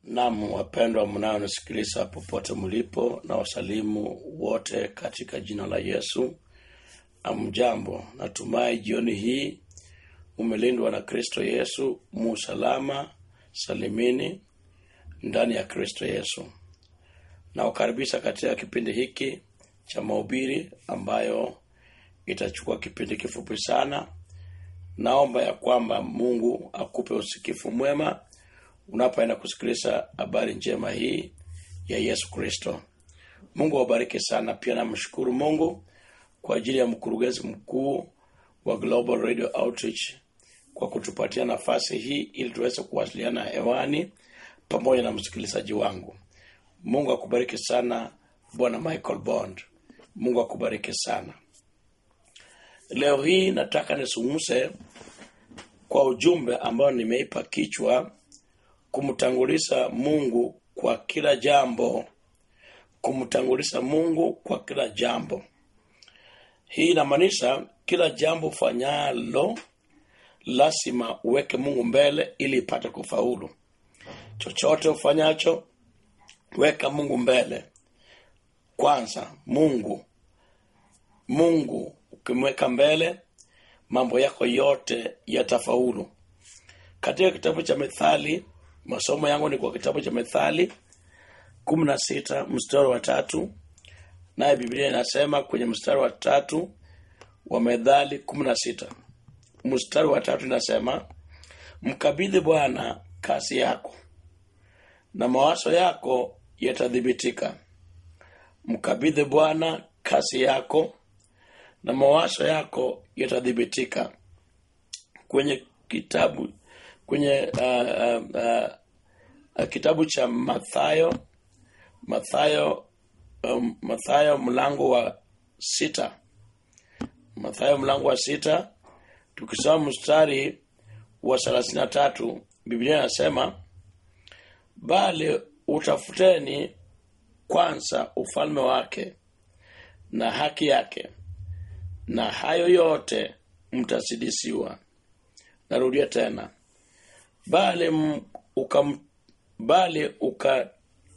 Naam, wapendwa mnaonisikiliza popote mlipo, na wasalimu wote katika jina la Yesu. Amjambo, natumai jioni hii umelindwa na Kristo Yesu, musalama salimini ndani ya Kristo Yesu. Nawakaribisha katika kipindi hiki cha mahubiri ambayo itachukua kipindi kifupi sana. Naomba ya kwamba Mungu akupe usikifu mwema unapoenda kusikiliza habari njema hii ya Yesu Kristo. Mungu awabariki sana. Pia namshukuru Mungu kwa ajili ya mkurugenzi mkuu wa Global Radio Outreach kwa kutupatia nafasi hii ili tuweze kuwasiliana hewani pamoja na msikilizaji wangu. Mungu akubariki sana Bwana Michael Bond. Mungu akubariki sana. Leo hii nataka nisungumze kwa ujumbe ambao nimeipa kichwa kumtanguliza Mungu kwa kila jambo. Kumtanguliza Mungu kwa kila jambo. Hii inamaanisha kila jambo fanyalo lazima uweke Mungu mbele ili ipate kufaulu. Chochote ufanyacho weka Mungu mbele kwanza. Mungu Mungu ukimweka mbele, mambo yako yote yatafaulu. Katika kitabu cha Methali, masomo yangu ni kwa kitabu cha Methali kumi na sita mstari wa tatu naye Biblia inasema kwenye mstari wa tatu wa Methali kumi na sita mstari wa tatu inasema mkabidhi Bwana kazi yako na mawazo yako yatadhibitika. Mkabidhi Bwana kazi yako na mawazo yako yatadhibitika. Kwenye kitabu kwenye uh, uh, uh, kitabu cha Mathayo Mathayo um, Mathayo mlango wa sita Mathayo mlango wa sita tukisoma mstari wa thelathini na tatu Biblia inasema bali utafuteni kwanza ufalme wake na haki yake, na hayo yote mtasidisiwa. Narudia tena, bali m- uka, bali uka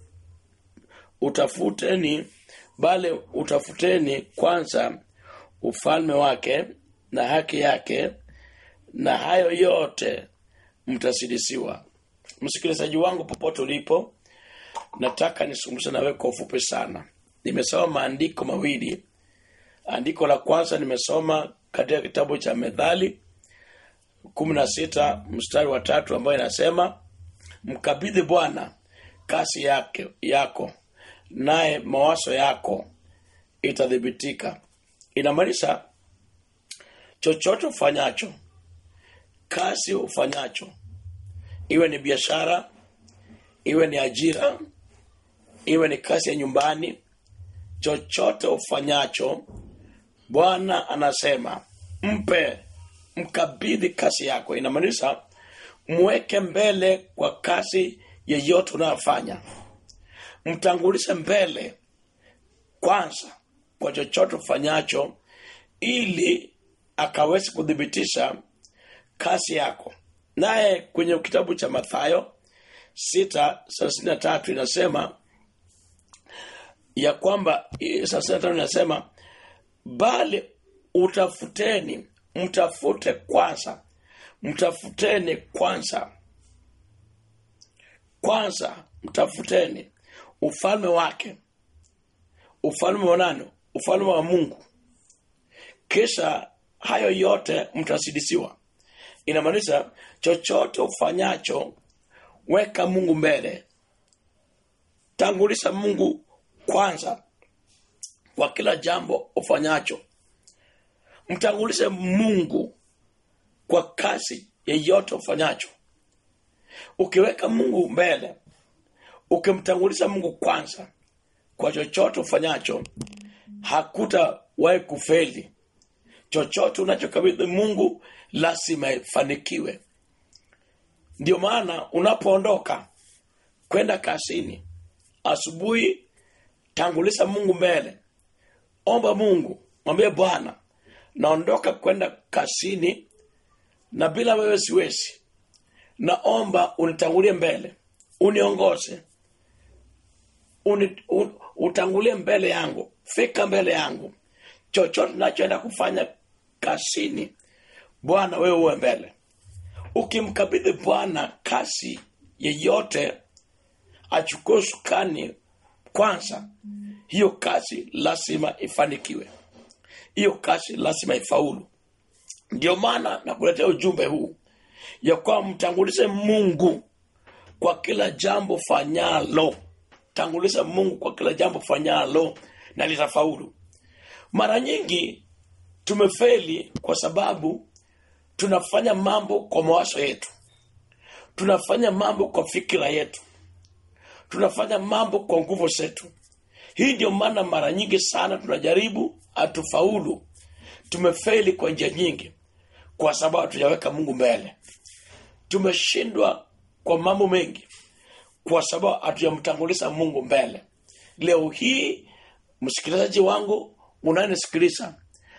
utafuteni bali utafuteni kwanza ufalme wake na haki yake, na hayo yote mtasidisiwa. Msikilizaji wangu popote ulipo, nataka nisungumze nawe kwa ufupi sana. Nimesoma maandiko mawili. Andiko la kwanza nimesoma katika kitabu cha Methali kumi na sita mstari wa tatu ambayo inasema mkabidhi Bwana kasi yake yako, naye mawazo yako itadhibitika. Inamaanisha chochote ufanyacho, kazi ufanyacho, iwe ni biashara, iwe ni ajira, iwe ni kazi ya nyumbani, chochote ufanyacho, Bwana anasema mpe, mkabidhi kazi yako. Inamaanisha mweke mbele kwa kazi yeyote unayofanya, mtangulize mbele kwanza kwa chochote ufanyacho, ili akaweze kuthibitisha kazi yako. Naye kwenye kitabu cha Mathayo sita thelathini na tatu inasema ya kwamba thelathini na tano inasema bali utafuteni, mtafute kwanza, mtafuteni kwanza, kwanza mtafuteni ufalme wake. Ufalme wa nani? Ufalme wa Mungu, kisha hayo yote mtasidisiwa. Inamaanisha chochote ufanyacho, weka Mungu mbele, tanguliza Mungu kwanza kwa kila jambo ufanyacho. Mtangulize Mungu kwa kazi yeyote ufanyacho. Ukiweka Mungu mbele, ukimtanguliza Mungu kwanza kwa chochote ufanyacho, hakutawahi kufeli. Chochote unachokabidhi Mungu lazima ifanikiwe. Ndio maana unapoondoka kwenda kazini asubuhi, tanguliza Mungu mbele, omba Mungu, mwambie Bwana, naondoka kwenda kazini na bila wewe siwezi, naomba unitangulie mbele uniongoze uni, un, utangulie mbele yangu fika mbele yangu chochote nachoenda kufanya kasini bwana wewe uwe mbele ukimkabidhi bwana kasi yeyote achukue sukani kwanza hiyo kazi lazima ifanikiwe hiyo kazi lazima ifaulu ndio maana nakuletea ujumbe huu ya kwamba mtangulize mungu kwa kila jambo fanyalo tanguliza mungu kwa kila jambo fanyalo na litafaulu mara nyingi tumefeli kwa sababu tunafanya mambo kwa mawazo yetu tunafanya mambo kwa fikira yetu tunafanya mambo kwa nguvu zetu hii ndio maana mara nyingi sana tunajaribu hatufaulu tumefeli kwa njia nyingi kwa sababu hatujaweka mungu mbele tumeshindwa kwa mambo mengi kwa sababu hatujamtanguliza mungu mbele leo hii msikilizaji wangu unayenisikiliza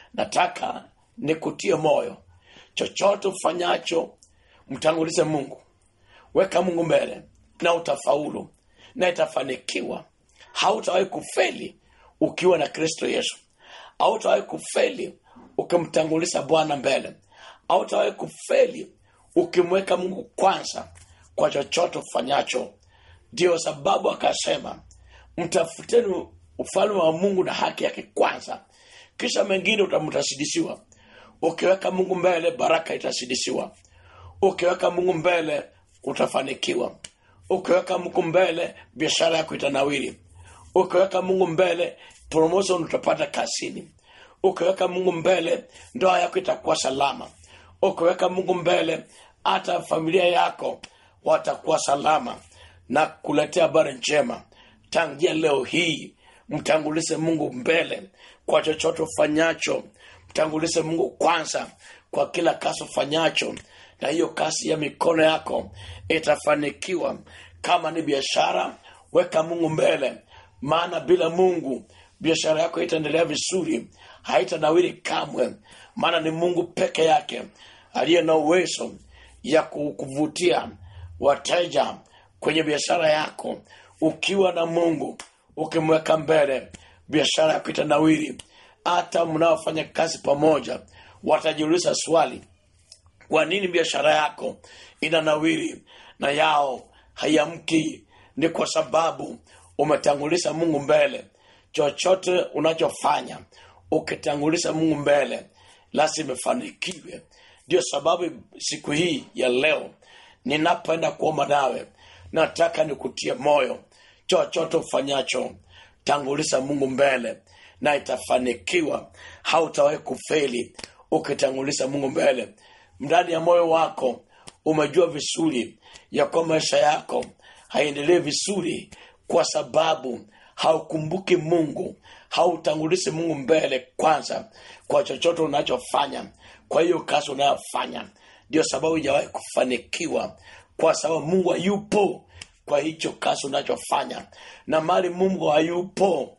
nataka nikutie moyo chochote ufanyacho mtangulize mungu weka mungu mbele na utafaulu na itafanikiwa hautawahi kufeli ukiwa na kristo yesu hautawahi kufeli ukimtanguliza bwana mbele hautawahi kufeli ukimweka mungu kwanza kwa chochote ufanyacho ndio sababu akasema mtafuteni ufalme wa mungu na haki yake kwanza kisha mengine utamtasidisiwa ukiweka mungu mbele baraka itasidisiwa ukiweka mungu mbele utafanikiwa ukiweka mungu mbele biashara yako itanawiri ukiweka mungu mbele promotion utapata kazini ukiweka mungu mbele ndoa yako itakuwa salama ukiweka mungu mbele hata familia yako watakuwa salama na kuletea habari njema tangia leo hii mtangulize mungu mbele kwa chochote ufanyacho mtangulize mungu kwanza kwa kila kazi ufanyacho na hiyo kazi ya mikono yako itafanikiwa kama ni biashara weka mungu mbele maana bila mungu biashara yako itaendelea vizuri haitanawiri kamwe maana ni mungu peke yake aliye na uwezo ya ku- kuvutia wateja kwenye biashara yako ukiwa na mungu ukimweka mbele biashara yako itanawiri hata mnaofanya kazi pamoja watajiuliza swali kwa nini biashara yako inanawiri na yao haiamki ni kwa sababu umetanguliza mungu mbele chochote unachofanya ukitanguliza mungu mbele lazima ifanikiwe ndio sababu siku hii ya leo ninapoenda kuomba nawe nataka nikutie moyo chochote ufanyacho tanguliza mungu mbele na itafanikiwa hautawahi kufeli ukitanguliza mungu mbele ndani ya moyo wako umejua vizuri ya kuwa maisha yako haiendelee vizuri kwa sababu haukumbuki mungu hautangulizi mungu mbele kwanza kwa chochote unachofanya kwa hiyo kazi unayofanya ndio sababu ijawahi kufanikiwa kwa sababu mungu hayupo kwa hicho kazi unachofanya na mali mungu hayupo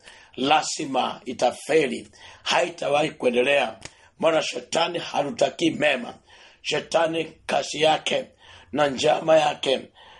lazima itafeli haitawahi kuendelea maana shetani halutakii mema shetani kazi yake na njama yake